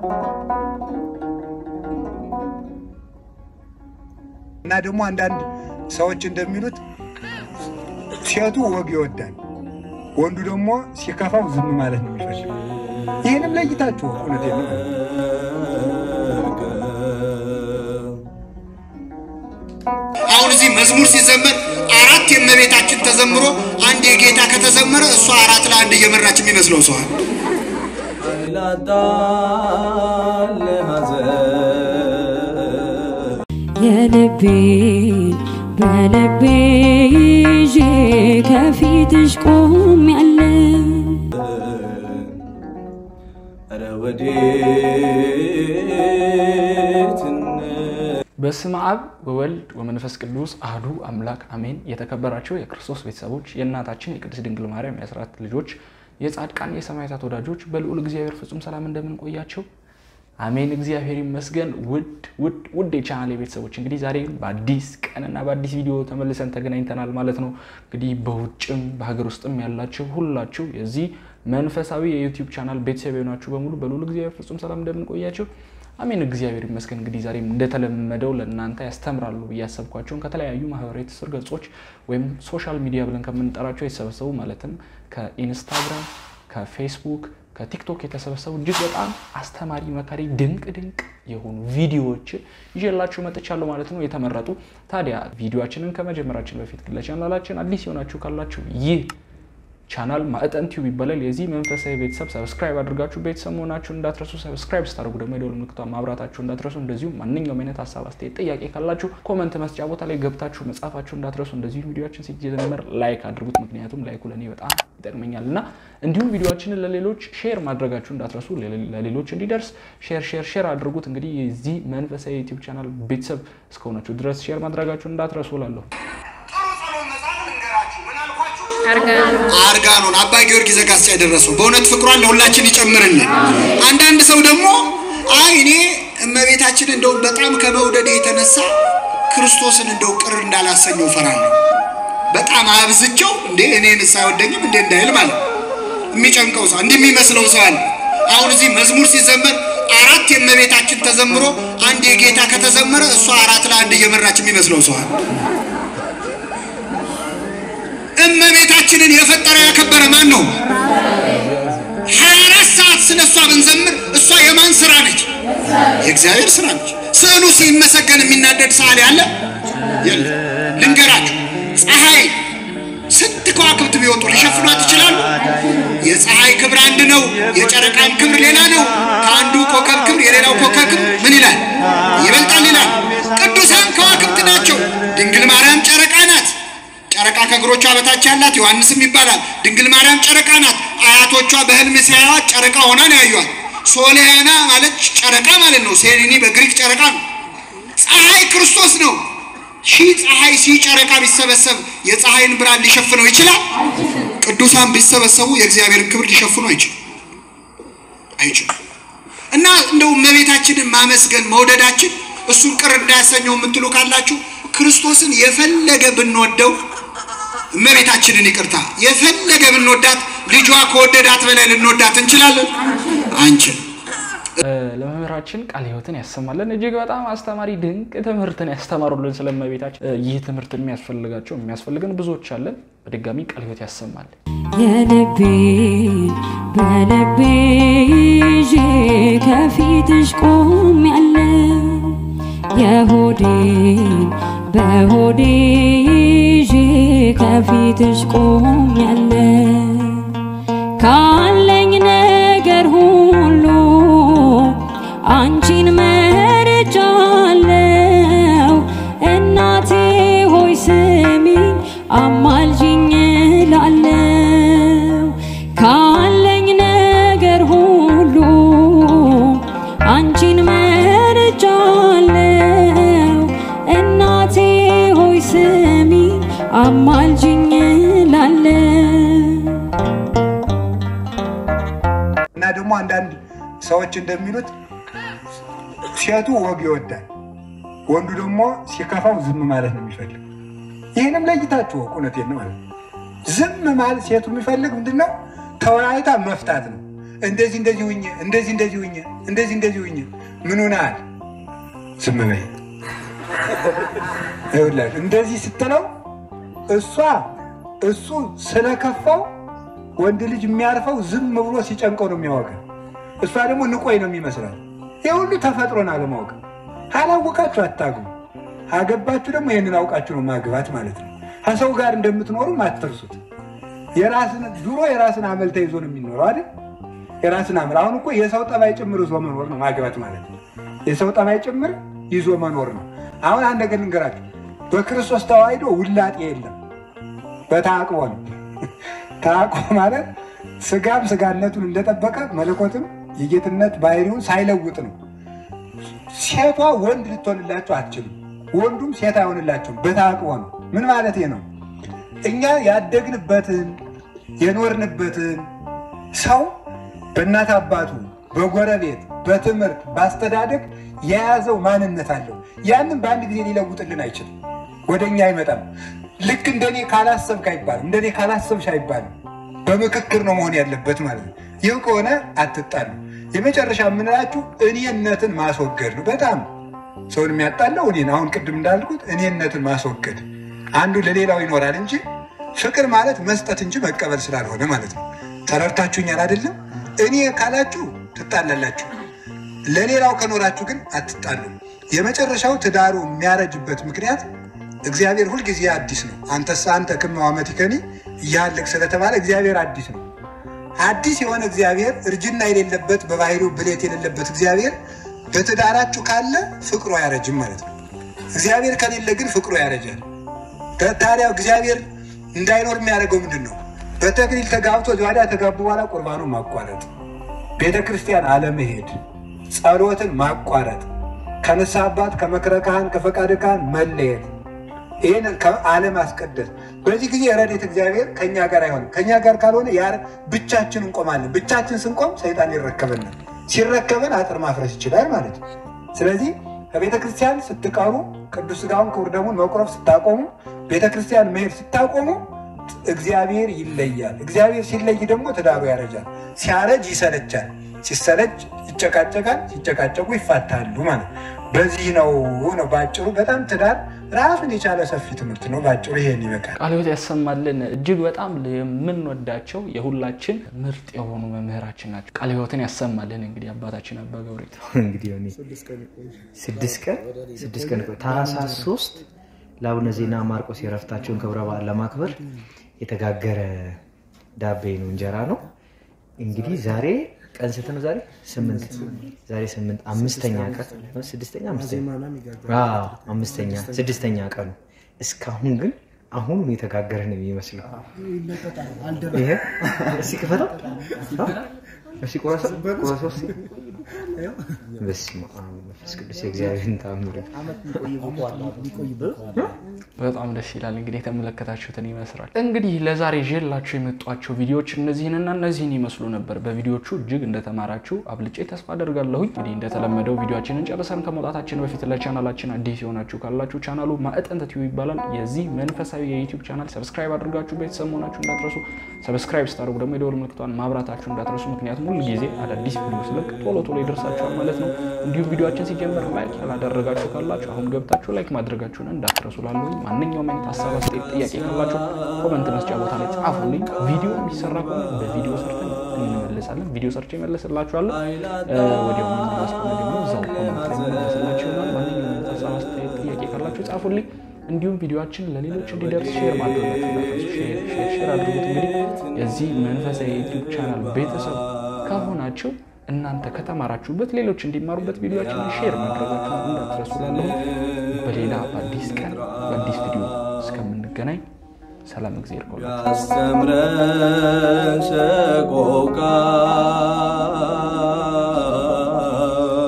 እና ደግሞ አንዳንድ ሰዎች እንደሚሉት ሴቱ ወግ ይወዳል፣ ወንዱ ደግሞ ሲከፋው ዝም ማለት ነው የሚፈልግ። ይህንም ለይታችሁ እውነት ነው። አሁን እዚህ መዝሙር ሲዘመር አራት የእመቤታችን ተዘምሮ አንድ የጌታ ከተዘመረ እሷ አራት ለአንድ እየመራች የሚመስለው ሰዋል። የልቤን በልቤ ይዤ ከፊትሽ ቆሜያለሁ። በስመ አብ ወወልድ ወመንፈስ ቅዱስ አህዱ አምላክ አሜን። የተከበራቸው የክርስቶስ ቤተሰቦች የእናታችን የቅድስት ድንግል ማርያም የአስራት ልጆች የጻድቃን የሰማዕታት ወዳጆች በልዑል እግዚአብሔር ፍጹም ሰላም እንደምን ቆያቸው? አሜን። እግዚአብሔር ይመስገን። ውድ ውድ ውድ የቻናል ቤተሰቦች እንግዲህ ዛሬ በአዲስ ቀንና በአዲስ ቪዲዮ ተመልሰን ተገናኝተናል ማለት ነው። እንግዲህ በውጭም በሀገር ውስጥም ያላችሁ ሁላችሁ የዚህ መንፈሳዊ የዩቲዩብ ቻናል ቤተሰብ የሆናችሁ በሙሉ በልዑል እግዚአብሔር ፍጹም ሰላም እንደምን ቆያቸው? አሜን። እግዚአብሔር ይመስገን። እንግዲህ ዛሬም እንደተለመደው ለእናንተ ያስተምራሉ ብዬ ያሰብኳቸውን ከተለያዩ ማህበራዊ ትስስር ገጾች ወይም ሶሻል ሚዲያ ብለን ከምንጠራቸው የተሰበሰቡ ማለትም ከኢንስታግራም፣ ከፌስቡክ፣ ከቲክቶክ የተሰበሰቡ እጅግ በጣም አስተማሪ፣ መካሪ፣ ድንቅ ድንቅ የሆኑ ቪዲዮዎችን ይዤላችሁ መጥቻለሁ ማለት ነው። የተመረጡ ታዲያ ቪዲዮችንን ከመጀመራችን በፊት ግን ለቻናላችን አዲስ የሆናችሁ ካላችሁ ይህ ቻናል ማዕጠን ቲዩብ ይባላል። የዚህ መንፈሳዊ ቤተሰብ ሰብስክራይብ አድርጋችሁ ቤተሰብ መሆናችሁን እንዳትረሱ። ሰብስክራይብ ስታደርጉ ደግሞ የደወል ምልክቷን ማብራታችሁ እንዳትረሱ። እንደዚሁም ማንኛውም አይነት ሀሳብ፣ አስተያየት፣ ጥያቄ ካላችሁ ኮመንት መስጫ ቦታ ላይ ገብታችሁ መጻፋችሁ እንዳትረሱ። እንደዚሁም ቪዲዮችን ሲጀመር ላይክ አድርጉት፣ ምክንያቱም ላይኩ ለእኔ በጣም ይጠቅመኛል እና እንዲሁም ቪዲዮችንን ለሌሎች ሼር ማድረጋችሁ እንዳትረሱ። ለሌሎች እንዲደርስ ሼር ሼር ሼር አድርጉት። እንግዲህ የዚህ መንፈሳዊ ዩቲዩብ ቻናል ቤተሰብ እስከሆናችሁ ድረስ ሼር ማድረጋችሁ እንዳትረሱ እላለሁ። አርጋኖን አባ ጊዮርጊስ ዘጋስጫ የደረሰው በእውነት ፍቅሯን ለሁላችን ይጨምርልን። አንዳንድ ሰው ደግሞ አይ እኔ እመቤታችን እንደው በጣም ከመውደድ የተነሳ ክርስቶስን እንደው ቅር እንዳላሰኘው ፈራለሁ፣ በጣም አብዝቸው እንዴ እኔንስ አይወደኝም እንዴ እንዳይል ማለት የሚጨንቀው ሰው እንዲህ የሚመስለው ሰው አለ። አሁን እዚህ መዝሙር ሲዘመር አራት የእመቤታችን ተዘምሮ አንድ የጌታ ከተዘመረ እሷ አራት ለአንድ እየመራች የሚመስለው ሰው አለ። እመቤታችንን የፈጠረ ያከበረ ማን ነው? ሀያ አራት ሰዓት ስለ እሷ ብንዘምር እሷ የማን ስራ ነች? የእግዚአብሔር ስራ ነች። ስዕሉ ሲመሰገን የሚናደድ ሰዓሊ አለ? የለም። ልንገራችሁ፣ ፀሐይ ስንት ከዋክብት ቢወጡ ሊሸፍኗት ይችላሉ? የፀሐይ ክብር አንድ ነው፣ የጨረቃም ክብር ሌላ ነው። ከአንዱ ኮከብ ክብር የሌላው ኮከብ ክብር ምን ይላል? ይበልጣል ይላል። ቅዱሳን ከዋክብት ናቸው። ድንግል ማርያም ጨረቃ ናት። ጨረቃ ከእግሮቿ በታች ያላት ዮሐንስም ይባላል። ድንግል ማርያም ጨረቃ ናት። አያቶቿ በህልም ሲያዩዋት ጨረቃ ሆና ነው ያዩዋት። ሶሊያና ማለት ጨረቃ ማለት ነው። ሴሊኒ በግሪክ ጨረቃ ነው። ፀሐይ ክርስቶስ ነው። ሺህ ፀሐይ ሺህ ጨረቃ ቢሰበሰብ የፀሐይን ብርሃን ሊሸፍነው ይችላል? ቅዱሳን ቢሰበሰቡ የእግዚአብሔርን ክብር ሊሸፍኑ አይችልም አይችልም። እና እንደው እመቤታችንን ማመስገን መውደዳችን እሱን ቅር እንዳያሰኘው የምትሉ ካላችሁ ክርስቶስን የፈለገ ብንወደው እመቤታችንን ይቅርታ የፈለገ ብንወዳት ልጇ ከወደዳት በላይ ልንወዳት እንችላለን? አንችል። ለመምህራችን ቃለ ሕይወትን ያሰማለን። እጅግ በጣም አስተማሪ ድንቅ ትምህርትን ያስተማሩልን ስለ እመቤታችን። ይህ ትምህርት የሚያስፈልጋቸው የሚያስፈልገን ብዙዎች አለን። በድጋሚ ቃለ ሕይወት ያሰማል። የልቤን በልቤ ይዤ ከፊትሽ ቆሜያለሁ። የሆዴን በሆዴ ይዤ ከፊትሽ ቆሜያለሁ። ካለኝ ነገር ሁሉ አንቺን መርጫለሁ። እናቴ ሆይ ስሚኝ አማልጅኝ እላለሁ። ካለኝ ነገር ሁሉ አንቺን መርጫለሁ። እናቴ ሆይ ስሚኝ አማልጅኝ እላለሁ። እና ደግሞ አንዳንድ ሰዎች እንደሚሉት ሴቱ ወግ ይወዳል፣ ወንዱ ደግሞ ሲከፋው ዝም ማለት ነው የሚፈልግ። ይህንም ለይታችሁ ወቁ። እውነቴን ነው ማለት ነው። ዝም ማለት ሴቱ የሚፈልግ ምንድን ነው? ተወያይታ መፍታት ነው እንደዚህ እንደዚህ ሁኜ እንደዚህ እንደዚህ ሁኜ እንደዚህ እንደዚህ ሁኜ ምን ሆነሃል? ዝም በይ ይኸውልህ እንደዚህ ስትለው እሷ እሱ ስለከፋው ወንድ ልጅ የሚያርፈው ዝም ብሎ ሲጨንቀው ነው የሚያወቅ። እሷ ደግሞ ንቆይ ነው የሚመስላል። ይህ ሁሉ ተፈጥሮን አለማወቅ። አላወቃችሁ አታግቡ። አገባችሁ ደግሞ ይህንን አውቃችሁ ነው ማግባት ማለት ነው። ከሰው ጋር እንደምትኖሩም አትርሱት። የራስን ድሮ የራስን አመል ተይዞ ነው የሚኖረው አይደል? የራስን አመል አሁን እኮ የሰው ጠባይ ጭምር ይዞ መኖር ነው ማግባት ማለት ነው። የሰው ጠባይ ጭምር ይዞ መኖር ነው። አሁን አንድ ነገር ልንገራችሁ፣ በክርስቶስ ተዋሕዶ ውላጤ የለም፣ በተአቅቦ ነው። ተአቅቦ ማለት ስጋም ስጋነቱን እንደጠበቀ መለኮትም የጌትነት ባህሪውን ሳይለውጥ ነው። ሴቷ ወንድ ልትሆንላቸው አትችልም፣ ወንዱም ሴት አይሆንላቸውም። በተአቅቦ ነው። ምን ማለት ነው? እኛ ያደግንበትን የኖርንበትን ሰው በእናት አባቱ፣ በጎረቤት፣ በትምህርት፣ በአስተዳደግ የያዘው ማንነት አለው። ያንን በአንድ ጊዜ ሊለውጥልን አይችልም። ወደ እኛ አይመጣም። ልክ እንደኔ ካላሰብክ አይባልም፣ እንደኔ ካላሰብሽ አይባልም። በምክክር ነው መሆን ያለበት ማለት ነው። ይህ ከሆነ አትጣሉ። የመጨረሻ የምንላችሁ እኔነትን ማስወገድ ነው። በጣም ሰውን የሚያጣለው እኔን አሁን ቅድም እንዳልኩት እኔነትን ማስወገድ አንዱ ለሌላው ይኖራል እንጂ ፍቅር ማለት መስጠት እንጂ መቀበል ስላልሆነ ማለት ነው። ተረድታችሁኛል አይደለም? እኔ ካላችሁ ትጣላላችሁ፣ ለሌላው ከኖራችሁ ግን አትጣሉም። የመጨረሻው ትዳሩ የሚያረጅበት ምክንያት እግዚአብሔር ሁልጊዜ አዲስ ነው። አንተስ አንተ ክመ ዓመቲከኒ እያለቅ ስለተባለ እግዚአብሔር አዲስ ነው። አዲስ የሆነ እግዚአብሔር እርጅና የሌለበት በባህሪው ብሌት የሌለበት እግዚአብሔር በትዳራችሁ ካለ ፍቅሩ አያረጅም ማለት ነው። እግዚአብሔር ከሌለ ግን ፍቅሩ ያረጃል። ታዲያ እግዚአብሔር እንዳይኖር የሚያደርገው ምንድን ነው? በተክሊል ተጋብቶ ዚዋዳ ተጋቡ በኋላ ቁርባኑ ማቋረጥ፣ ቤተ ክርስቲያን አለመሄድ፣ ጸሎትን ማቋረጥ፣ ከንስሐ አባት ከመክረ ካህን ከፈቃደ ካህን መለየት፣ ይህን አለማስቀደስ። በዚህ ጊዜ ረድኤተ እግዚአብሔር ከእኛ ጋር አይሆንም። ከእኛ ጋር ካልሆነ ያ ብቻችን እንቆማለን። ብቻችን ስንቆም ሰይጣን ይረከበናል። ሲረከበን አጥር ማፍረስ ይችላል ማለት ነው። ስለዚህ ከቤተ ክርስቲያን ስትቀሩ ቅዱስ ሥጋውን ክቡር ደሙን መቁረብ ስታቆሙ ቤተ ክርስቲያን መሄድ ስታቆሙ እግዚአብሔር ይለያል። እግዚአብሔር ሲለይ ደግሞ ትዳሩ ያረጃል። ሲያረጅ ይሰለቻል። ሲሰለች ይጨቃጨቃል። ሲጨቃጨቁ ይፋታሉ ማለት በዚህ ነው ነው በአጭሩ። በጣም ትዳር ራሱን የቻለ ሰፊ ትምህርት ነው። በአጭሩ ይሄን ይበቃል። ቃለ ሕይወት ያሰማልን። እጅግ በጣም የምንወዳቸው የሁላችን ምርጥ የሆኑ መምህራችን ናቸው። ቃለ ሕይወትን ያሰማልን። እንግዲህ አባታችን አባ ገብሬት እንግዲህ እኔ ስድስት ቀን ስድስት ቀን ቆይ ታህሳስ ሶስት ለአቡነ ዜና ማርቆስ የረፍታቸውን ክብረ በዓል ለማክበር የተጋገረ ዳቤ ነው፣ እንጀራ ነው። እንግዲህ ዛሬ ቀን ስንት ነው? ዛሬ ስምንት ዛሬ ስምንት አምስተኛ ቀን ነው። ስድስተኛ አምስተኛ አዎ፣ አምስተኛ ስድስተኛ ቀኑ እስካሁን ግን አሁን የተጋገረ ነው የሚመስለው። ይሄ እስኪ ክፈተው እስኪ ቆረሰው ቆረሰው እስኪ በስመ አብ መንፈስ ቅዱስ የእግዚአብሔርን ተአምር በጣም ደስ ይላል። እንግዲህ የተመለከታችሁትን ይመስላል። እንግዲህ ለዛሬ ይዤላችሁ የመጧቸው ቪዲዮዎች እነዚህንና እነዚህን ይመስሉ ነበር። በቪዲዮቹ እጅግ እንደተማራችሁ አብልጬ ተስፋ አደርጋለሁኝ። እንግዲህ እንደተለመደው ቪዲዮችንን ጨርሰን ከመውጣታችን በፊት ለቻናላችን አዲስ የሆናችሁ ካላችሁ ቻናሉ ማዕጠንተ ቲዩብ ይባላል። የዚህ መንፈሳዊ የዩቲዩብ ቻናል ሰብስክራይብ አድርጋችሁ ቤተሰብ መሆናችሁ እንዳትረሱ። ሰብስክራይብ ስታደርጉ ደግሞ የደወል ምልክቷን ማብራታችሁ እንዳትረሱ። ምክንያቱም ሁሉ ጊዜ አዳዲስ ቪዲዮ ስለቅ ቶሎ ቶሎ ይደርሳችኋል ማለት ነው። እንዲሁም ቪዲዮችን ሲጀምር ላይክ ያላደረጋችሁ ካላችሁ አሁን ገብታችሁ ላይክ ማድረጋችሁን እንዳትረሱ። ላለሁ ማንኛውም አይነት ሀሳብ፣ አስተያየት፣ ጥያቄ ካላችሁ ኮመንት መስጫ ቦታ ላይ ጻፉልኝ። ቪዲዮ የሚሰራ ከሆነ በቪዲዮ ሰርተን እንመለሳለን። ቪዲዮ ሰርቼ እመለስላችኋለሁ። ወዲያው መመለስ ከሆነ ደግሞ እዛው ኮመንት ላይ መመለስላችሁ ይሆናል። ማንኛውም አይነት ሀሳብ፣ አስተያየት፣ ጥያቄ ካላችሁ ጻፉልኝ። እንዲሁም ቪዲዮችን ለሌሎች እንዲደርስ ሼር ማድረጋችሁ እንዳትረሱ። ሼር ሼር ሼር አድርጉት። እንግዲህ የዚህ መንፈሳዊ የዩቲዩብ ቻናል ቤተሰብ ከሆናችሁ እናንተ ከተማራችሁበት ሌሎች እንዲማሩበት ቪዲዮችን ሼር ማድረጋችሁን እንዳትረሱ። ላለሁ በሌላ በአዲስ ቀን በአዲስ ቪዲዮ እስከምንገናኝ ሰላም እግዚአብሔር ቆዩ። አስተምረን ሰቆቃ